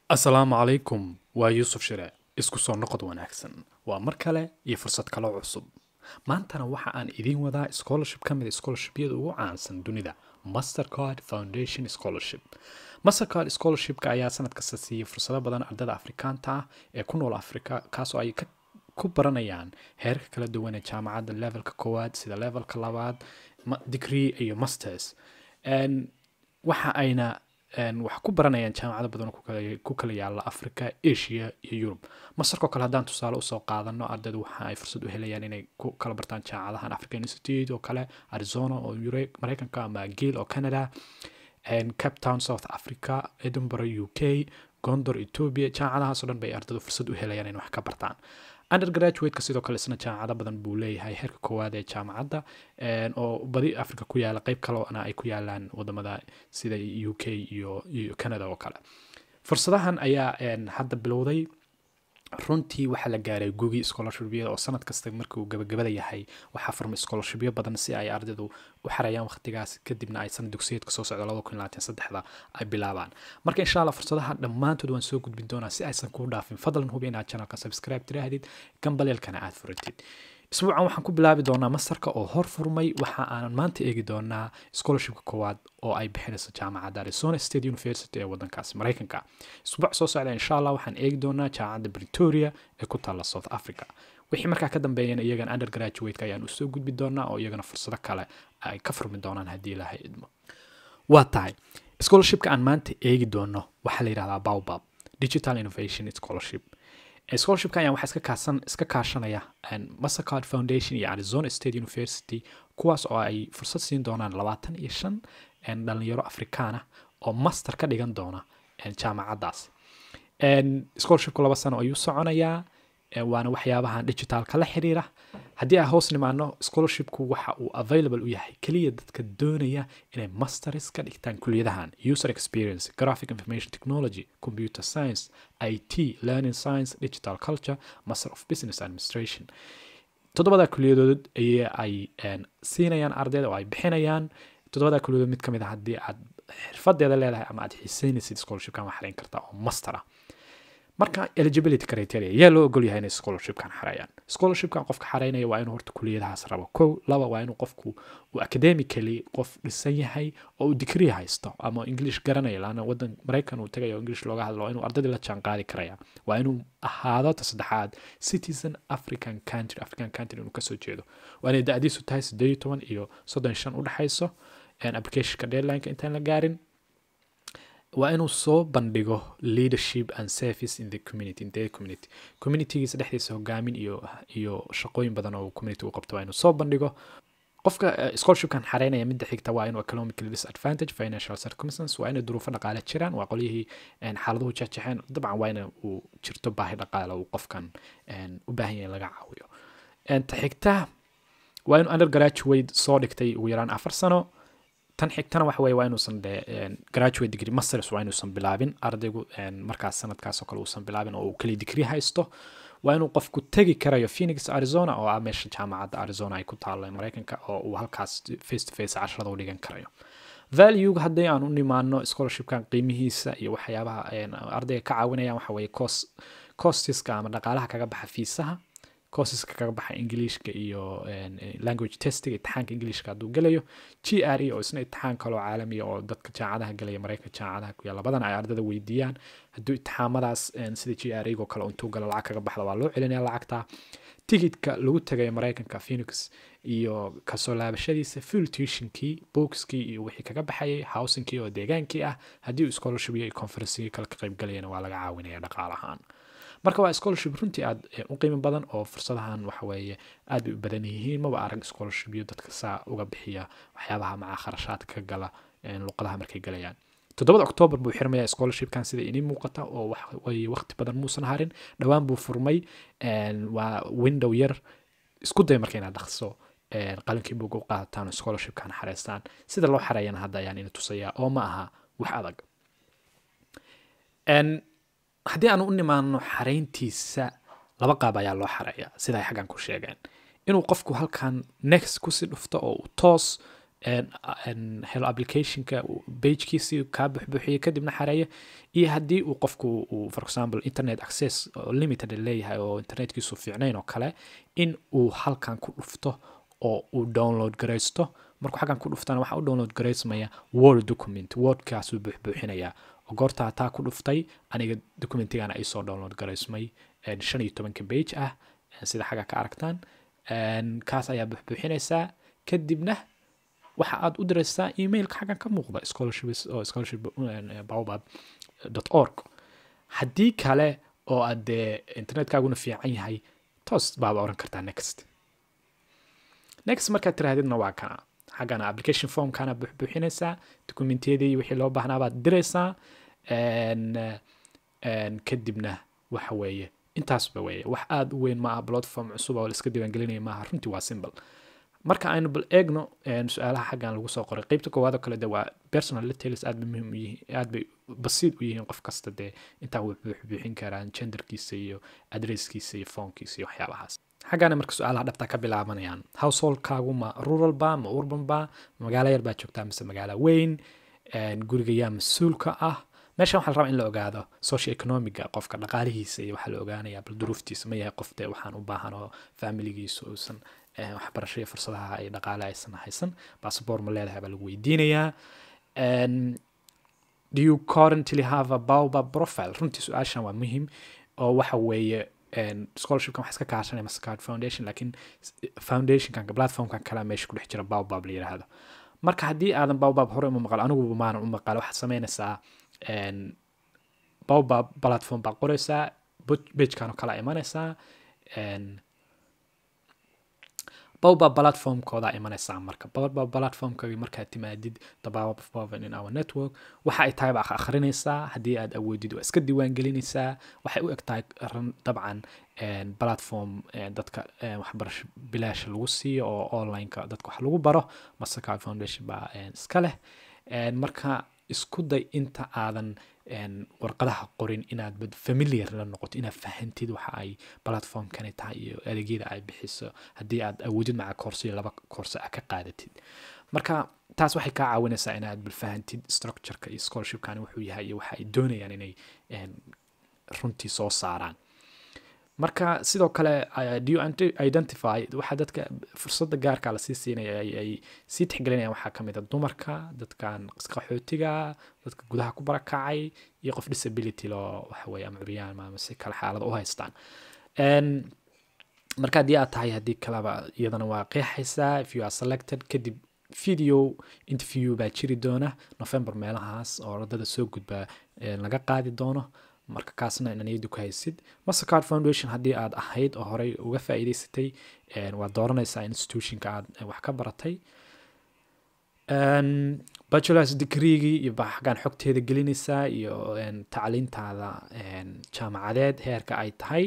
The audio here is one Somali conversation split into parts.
asalaamu calaykum waa yuusuf shire isku soo noqod wanaagsan waa mar kale iyo fursad kaloo cusub maantana waxa aan idiin wadaa scholarship ka mid a scholarshipyada ugu caansan dunida mastercard foundation scholarship mastercard scholarshipka ayaa sanad kasta siiyey fursado badan ardada afrikaanta ah ee ku nool afrika kaasoo ay ka ku baranayaan heerka kala duwan ee jaamacadda levelka koowaad sida levelka labaad degree iyo masters waxa ayna wax ku baranayaan jaamacado badan oo ku kala yaala africa asia iyo yurub masarkoo kale haddaan tusaale usoo qaadano ardaydu waxa ay fursad u helayaan inay ku kala bartaan jaamacadahan african institute oo kale arizona oo mareykanka ama gil oo canada cape town south africa edinburgh u k gondor ethiopia jaamacadahaasoo dhan bay ardaydu fursad u helayaan inay wax ka bartaan undergraduateka sidoo kale isna jaamacado badan buu leeyahay heerka koowaad ee jaamacadda oo badi africa ku yaala qeyb kaleona ay ku yaalaan wadamada sida u k iyo canada oo kale fursadahan ayaa hadda bilowday runtii waxaa la gaaray gugi scholarshipyada oo sanad kasta markuu gabagabada yahay waxaa furmay scholarshipyo badan si ay ardaydu u xarayaan waqtigaas kadibna ay sanad dugsiyeedka soo socda laba kun labaatan saddexda ay bilaabaan marka insha allah fursadaha dhammaantood waan soo gudbin doonaa si aysan kuu dhaafin fadlan hubi inaad channelka subscribe tiraahdid gambaleelkana aad furatid isbuucan waxaan ku bilaabi doonaa mastarka oo hor furmay waxa aanan maanta eegi doonaa scholarshipka koowaad oo ay bixinayso jaamacadda arizona state university ee wadankaasi mareykanka isbuuc soo socda insha allah waxaan eegi doonaa jaamacadda bretoria ee ku taalla south africa wixii markaa ka dambeeyana iyagan undergraduateka ayaan usoo gudbi doonaa oo iyagana fursado kale ay ka furmi doonaan haddii ilaahay idmo waa tahay scholarshipka aan maanta eegi doono waxaa la yidhahdaa baobab digital innovation scholarship scholarshipka ayaan waxaa iska kaasan iska kaashanaya mastercard foundation iyo arizona state university kuwaas oo ay fursad siin doonaan labaatan iyo shan dhalinyaro afrikaan ah oo master ka dhigan doona jaamacaddaas scholarshipku laba sano ayuu soconayaa waana waxyaabahan digitalka la xiriira haddii aan hoos nimaano scholarshipku waxa uu available u yahay keliya dadka doonaya inay masters ka dhigtaan kuliyadahan user experience graphic information technology computer science it learning science digital culture master of business administration toddobada kuliyadood ay ay siinayaan ardayda oo ay bixinayaan toddobada kuliyadood mid ka mid a haddii aad xirfadeeda leedahay ama aad xiiseynaysid scholarshipkan waa xarayn kartaa oo master ah marka eligibility criteria yaa loo ogol yahay inay scholarshipkan xareeyaan scholarshipkan qofka xareynaya waa inuu horta kuliyadahaas rabo kow laba waa inuu qofku uu academically qof dhisan yahay oo uu degree haysto ama english garanaya laana wadan maraykan uu tagayo english looga hadlo waa inuu ardadii la jaan qaadi karaya waa inuu ahaado ta saddexaad citizen african country african country inuu kasoo jeedo waa inay da-diisu tahay sideed iyo toban iyo soddon shan udhexayso applicationka deadlineka intaan la gaarin waa inuu soo bandhigo leadership and service in the community in the community communitygiisa dhexdiisa hogaamin iyo iyo shaqooyin badan oo community u qabto waa inuu soo bandhigo qofka scholarshipkan xareynaya midda xigta waa inuu economically disadvantage financial circumstance waa inay duruufo dhaqaale jiraan waa qolyihii xaaladuhu jexjexeen dabcan waa ina uu jirto baahi dhaqaale uu qofkan u baahan yahay laga caawiyo ta xigta waa inuu undergraduate soo dhigtay ugu yaraan afar sano tan xigtana waxa weye waa inuusan de graduate degree masters waa inuusan bilaabin ardaygu markaas sanadkaasoo kale uusan bilaabin oo uu keliya degree haysto waa inuu qofku tegi karayo phoenix arizona oo ah meesha jaamacadda arizona ay ku taalla mareykanka oo uu halkaas face to face casharada u dhigan karayo valuega haddii aan u nimaano scholarshipkan qiimihiisa iyo waxyaabaha ardayga ka caawinayaan waxa weye cost costiska ama dhaqaalaha kaga baxa fiisaha courseska kaga baxa ingiliishka iyo language testiga imtixaanka ingiliishka hadduu gelayo g r e oo isna imtixaan kaloo caalamiya oo dadka jaamacadaha gelaya mareykanka jaamacadaha ku yaala badan ay ardada weydiiyaan hadduu imtixaamadaas sida g r ego kale intuu galo lacag kaga baxda waa loo celinaya lacagta tigidka lagu tagayo mareykanka phoenix iyo kasoo laabashadiisa full tuitionkii bookskii iyo wixii kaga baxayay housingkii oo deegaankii ah haddii uu scholarship iyo conferencegii kale ka qayb galayana waa laga caawinaya dhaqaalahaan marka waa scholarship runtii aad u qiimo badan oo fursadahan waxaweeye aad bay u badan yihiin maba arag scholarshipyo dadka saa uga bixiya waxyaabaha macaa kharashaadka ka gala luqadaha markay galayaan toddobada octoobar buu xirmayaa scholarshipkan sida inii muuqata oo waxweye waqti badan muusan harin dhowaan buu furmay waa window yar isku day marka inaad dhaqso qalinkii buuga u qaadataan scholarshipkan xareystaan sida loo xareeyana hadda ayaan ina tusayaa oo ma aha wax adag haddii aan u nimaano xarayntiisa laba qaab ayaa loo xareeya sida ay xaggan ku sheegeen inuu qofku halkan next kusii dhufto oo uu toos helo applicationka bagekiisii kaa buxbuxiyo kadibna xareeyo iyo haddii uu qofku uu for example internet access oo limited leeyahay oo internetkiisu fiicnayn oo kale in uu halkan ku dhufto oo uu download garaysto markuu xaggan ku dhuftana waxaa u download garaysmaya word document wordkaasuu buuxbuuxinayaa oo goortaa taa ku dhuftay aniga documentigana ay soo download garaysmay shan iyo tobanka bage ah sida xagga ka aragtaan kaas ayaa buuxbuuxinaysaa kadibna waxa aad u diraysaa emailka xaggan ka muuqda scholarship oo scholarship baobab org haddii kale oo aad dee internetkaaguna fiican yahay toos baaba oran kartaa next next markaad tiraahdidna waa kana xaggana application formkana buuxbuuxinaysaa documentiyadii wixii loo baahnaa baad diraysaa kadibna waxa weeye intaasba weeye wax aada u weyn maaha platform cusub oo la iska diiwaangelinaya maaha runtii waa simple marka aynu bal eegno su-aalaha xaggan lagu soo qoray qeybta koowaad oo kale de waa personal details aad bay muhiim u yihiin aad bay basiid u yihiin qof kasta dee intaa way buuxbuuxin karaan genderkiisa iyo adresskiisa iyo foonkiisa iyo waxyaabahaas xaggana marka su-aalaha dhabta ka bilaabanayaan householdkaagu ma rural ba ma urban ba magaalo yar baa joogtaa mise magaalo weyn guriga yaa mas-uulka ah meeshan waxaa la rabaa in la ogaado social economiga qofka dhaqaalihiisa iyo waxaa la ogaanaya bal duruuftiisa ma yahay qof dee waxaan u baahan oo familigiisa uusan waxbarasho iyo fursadaha ay dhaqaale aysan haysan bassabor ma leedahay baa lagu weydiinayaa do you currently have a baobab profile runtii su-aashan waa muhim oo waxa weeye scholarshipkan wax iska kaashanaya mastercard foundation laakiin foundationkan platformkan kalea meesha ku dhex jira baobab la yidhaahdo marka haddii aadan baobab hore uma maqal aniguba maanan u maqal waxaad samaynaysaa baobab platform baa qoraysaa bagekan oo kala imanaysaa baobab platformkooda imanaysaa marka baobab platformkagi markaad timaadid the baobab in our network waxa ay tahay baa akhrinaysaa haddii aad awoodid waa iska diiwaan gelinaysaa waxay u eg tahay dabcan platform dadka waxbarasho bilaasha lagu siiyo oo onlineka dadka wax lagu baro mastercard foundation baa iska leh marka isku day inta aadan warqadaha qorin inaad familiar la noqoto inaad fahantid waxa ay platformkani tahay iyo adeegyada ay bixiso haddii aad awoodid maca koorsiyo laba koorse ah ka qaadatid marka taas waxay kaa caawinaysaa inaad balfahantid structureka iyo scholarshipkani wuxuu yahay iyo waxa ay doonayaan inay runtii soo saaraan marka sidoo kale do you identify waxaa dadka fursadda gaarka lasii siinaya ay sii tixgelinayaan waxaa kamid a dumarka dadkan qaxootiga dadka gudaha ku barakacay iyo qof disability loo waxaweye ama curyaan ama si kale xaalada u haystaan marka haddii aad tahay haddii kaleba iyadana waa qeexaysaa if you are selected kadib video interview baa jiri doona november meelahaas oo ardada soo gudba laga qaadi doono marka kaasna ina niyadda ku haysid mastercard foundation haddii aad ahayd oo horey uga faa'iidaysatay waad dooranaysaa institutionka aad wax ka baratay bachelors degreegii iyo xaggaan xogteeda gelinaysaa iyo tacliintaada jaamacadeed heerka ay tahay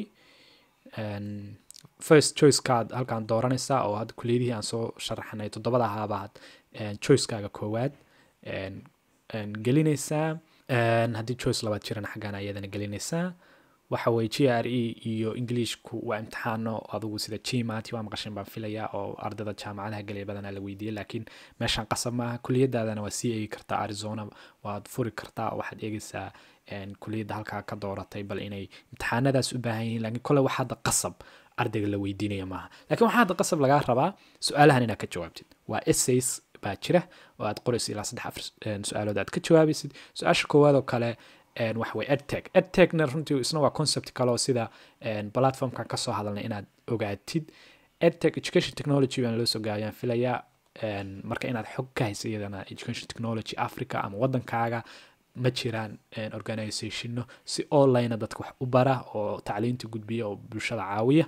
first choicekaad halkaan dooranaysaa oo hadda kuliyadihii aan soo sharaxnay toddobada ahaabaad choicekaaga koowaad gelinaysaa haddii choice labaad jirana xaggaan ayadana gelinaysaa waxa weye g r e iyo englishku waa imtixaano adugu sida gmat waa maqashan baan filayaa oo ardada jaamacadaha gelaya badanaa la weydiiyey laakiin meeshaan qasab maaha kuliyadaadana waa sii eegi kartaa arizona waad furi kartaa waxaad eegaysaa kuliyadda halkaa ka dooratay bal inay imtixaanadaas u baahan yihiin lakiin kole waxaa hadda qasab ardayga la weydiinaya maaha lakiin waxaa hadda qasab lagaa rabaa su-aalahan inaad ka jawaabtid waa essays baa jira oo aad qoraysid ilaa saddex afar su-aalood aad ka jawaabaysid su-aasha koowaad oo kale waxa weye edtech edtechna runtii isna waa concept kale oo sida platformkan kasoo hadalnay inaad ogaatid edtech education technology baan loo soo gaayaan filayaa marka inaad xog ka haysa iyadana education technology africa ama wadankaaga ma jiraan organizationno si online dadka wax u bara oo tacliinta gudbiya oo bulshada caawiya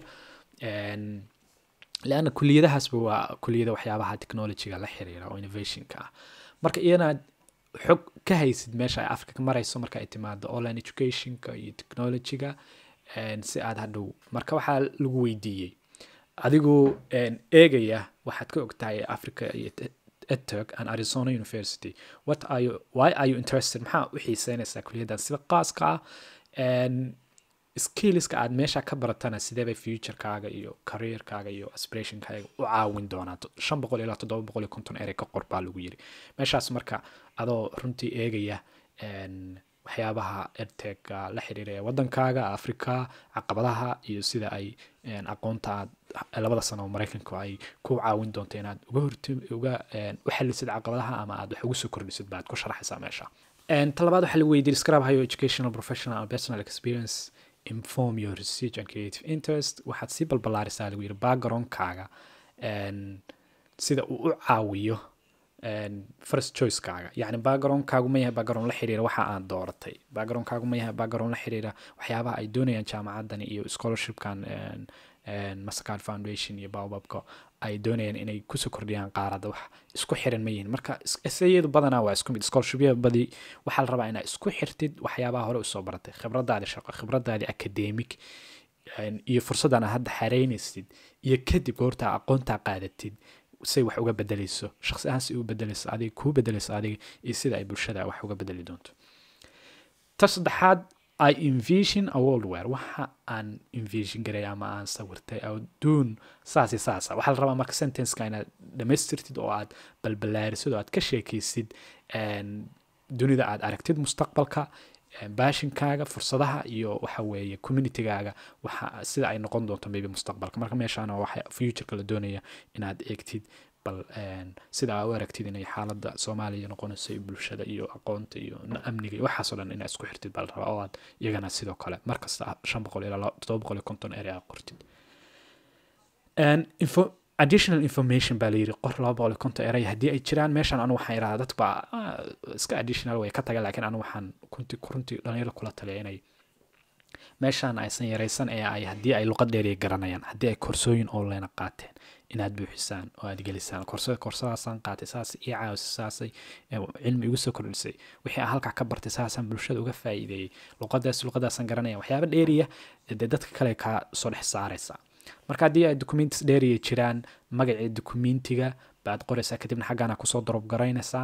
leanna kuliyadahaasba waa kuliyada waxyaabaha technologyga la xiriira oo innovationka ah marka iyanaad xog ka haysid meesha ay africa ka marayso marka ay timaado online educationka iyo technologyga si aad hadhow marka waxaa lagu weydiiyey adigoo eegaya waxaad ka ogtahay africa iyo edtech and arizona university what are you why are you interested maxaa u xiiseynaysaa kuliyaddan sida qaaska ah skillska aad meesha ka baratana sideebay futurekaaga iyo careerkaaga iyo aspirationkaaga u caawin doonaa shan boqol ilaa toddoba boqol iyo konton erey ka qor baa lagu yiri meeshaas marka adoo runtii eegaya waxyaabaha edtega la xiriira ee wadankaaga africa caqabadaha iyo sida ay aqoonta aad labada sano oo maraykanku ay ku caawin doonto inaad uga horti uga u xalisid caqabadaha ama aad wax ugu soo kordhisid baad ku sharaxaysaa meesha talabaad waxaa lagu weydiiyey describe how your educational professional and personal experience inform your research and creative interest waxaad sii balballaarisaa lagu yiri backgroundkaaga sida uu u caawiyo first choicekaaga yacni backgroundkaagu ma yahay background la xiriira waxa aan dooratay backgroundkaagu ma yahay background la xiriira waxyaabaha ay doonayaan jaamacadani iyo scholarshipkan mastercard foundation iyo baobabka ay doonayaan inay kusoo kordhiyaan qaarada wax isku xiran ma yihiin marka essayadu badanaa waa isku mid scholarshipyada badi waxaa la rabaa inaad isku xirtid waxyaabaha hore usoo baratay khibradaadi shaqo khibradaadi academic iyo fursaddan aad hadda xareynaysid iyo kadib goorta aqoontaa qaadatid say wax uga bedeleyso shaqsi ahaan si u bedeleyso adiga kuu bedeleyso adiga iyo sida ay bulshada wax uga bedeli doonto ta saddexaad i envision a world where waxa aan envision garay ama aan sawirtay adduun saasi saasa waxaa la rabaa marka sentenceka inaad dhamaystirtid oo aad balballaarisid oo aad ka sheekaysid dunida aad aragtid mustaqbalka baashinkaaga fursadaha iyo waxa weeye communitygaaga waxa sida ay noqon doonto maybe mustaqbalka marka meeshaana waxa futureka la doonaya inaad eegtid bal sida aa u aragtid inay xaaladda soomaaliya noqonayso iyo bulshada iyo aqoonta iyo amniga iyo waxaasoo dhan inaad isku xirtid baa la rabaa oo aad iyagana sidoo kale markasta shan boqol ilaa toddoba boqol iyo konton ere aa qortid info additional information baa layiri qor laba boqol iyo konton erey haddii ay jiraan meeshan anu waxaan idhahdaa dad baa iska additional way ka taga laakiin anu waxaan kunti runtii dhalinyaro kula taliya inay meeshaan aysan yaraysan ee ay haddii ay luqad dheeriya garanayaan haddii ay koorsooyin online qaateen inaad buuxisaan oo aad gelisaan korsada koorsadaasaan qaatay saas ii caawisay saasay cilmi igu soo kordhisay wixii aan halkaa ka bartay saasaan bulshada uga faa'iideeyey luqadaas luqadaasaan garanaya waxyaaba dheeriya dee dadka kale kaa soo dhex saaraysaa marka haddii ay documentis dheeriya jiraan magacii documentiga baad qoraysaa kadibna xaggaana kusoo dorob garaynaysaa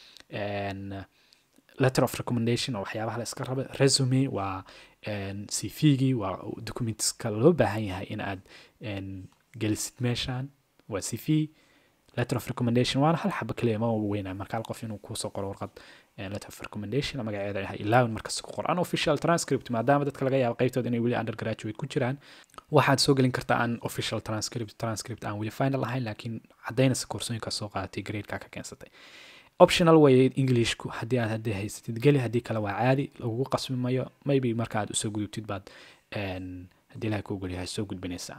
letter of recommendation oo waxyaabaha la iska raba resume waa cvgii waa documentiska loo baahan yahay in aad gelisid meeshan waa cv letter of recommendation waana hal xaba kaliya ma weynaa marka hal qof inuu kuusoo qoro warqad letter of recommendation magaceeda yahay ilaawin markasta ku qor unofficial transcript maadaama dadka laga yaabo qaybtooda inay weli undergraduate ku jiraan waxaad soo gelin kartaa an official transcript transcript aan weli final ahayn laakiin caddaynaysa koorsooyinka soo qaadatay gradeka ka keensatay optional way englishku haddii aad haddii haysatid geli haddii kale waa caadi lagugu qasbi mayo maybe marka aad usoo gudubtid baad haddii ilahay kuu golyahay soo gudbinaysaa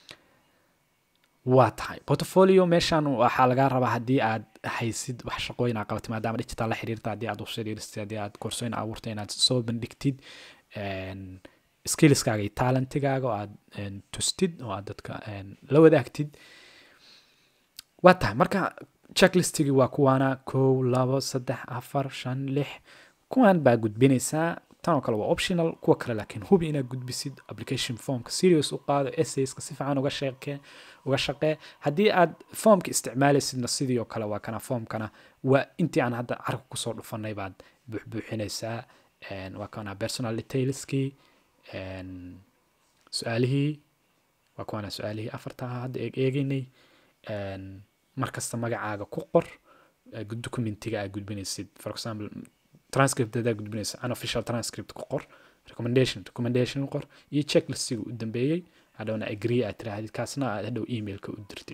waa tahay portfolio meeshan waxaa lagaa rabaa haddii aad haysid wax shaqooyin aa qabatay maadaama digital la xiriirta haddii aad website dhiristay haddii aad koorsooyin abuurtay inaad soo bandhigtid skillskaaga iyo talentigaaga oo aad tustid oo aad dadka la wadaagtid waa tahay marka checklistigii waa kuwaana kow labo saddex afar shan lix kuwan baa gudbinaysaa tan oo kale waa optional kuwa kale laakiin hubi inaad gudbisid application formka serious u qaado essayska si fiican uga sheeke uga shaqee haddii aad formka isticmaalaysidna sidii oo kale waa kana formkana waa intii aan hadda carka kusoo dhufanay baad buuxbuuxinaysaa waa kana personal detailskii su-aalihii waa kuwana su-aalihii afarta ahaa hadda eegeynay markasta magacaaga ku qor documentiga aad gudbinaysid for example transcript hadaa gudbinaysa unofficial transcript ku qor recommendation recommendation qor iyo checklistiga u dambeeyey hadhowna agree aad tirahdid kaasna aad hadhow emailka u dirtid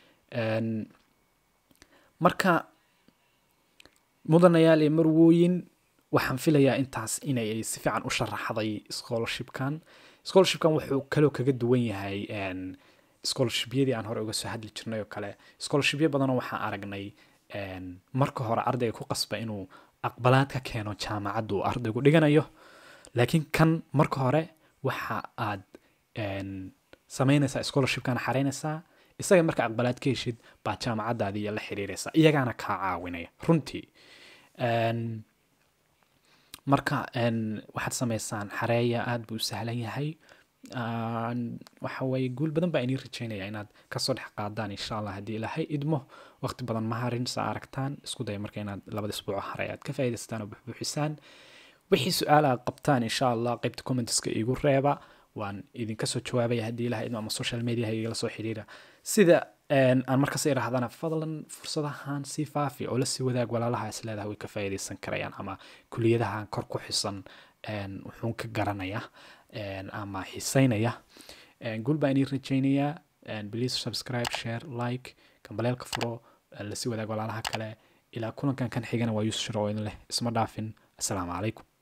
marka mudanayaal iyo marwooyin waxaan filayaa intaas inay si fiican u sharaxday scholarshipkan scholarshipkan wuxuu kaloo kaga duwan yahay scholarshipyadii aan hore uga soo hadli jirnay oo kale scholarshipyo badanoo waxaan aragnay marka hore ardayga ku qasba inuu aqbalaad ka keeno jaamacadda uu ardaygu dhiganayo laakiin kan marka hore waxa aad samaynaysaa scholarshipkana xaraynaysaa isaga marka aqbalaad ka heshid baa jaamacaddaadii la xiriiraysaa iyagaana kaa caawinaya runtii marka waxaad samaysaan xareeya aada buu sahlan yahay waxa weeye guul badan baa inii rajeynaya inaad kasoo dhex qaadaan insha allah haddii ilaahay idmo waqti badan ma harin saa aragtaan isku daya marka inaad labada isbuuc haray aad ka faa'idaystaan oo buxbuuxisaan wixii su-aal aad qabtaan insha allah qaybta commentska iigu reeba waan idinka soo jawaabaya haddii ilaha idmo ama social media igala soo xiriira sida aan markas irahdana fadlan fursadahan sii faafi oo lasii wadaag walaalaha is leedahay way ka faa'iidaysan karayaan ama kuliyadahan kor ku xisan wuxuun ka garanaya ama xiiseynaya guul baan idin rajaynayaa please subscribe share like kambaleelka furo lasii wadaag walaalaha kale ilaa kulankan kan xigana waa yuusuf shiro oo idin leh isma dhaafin assalaamu calaykum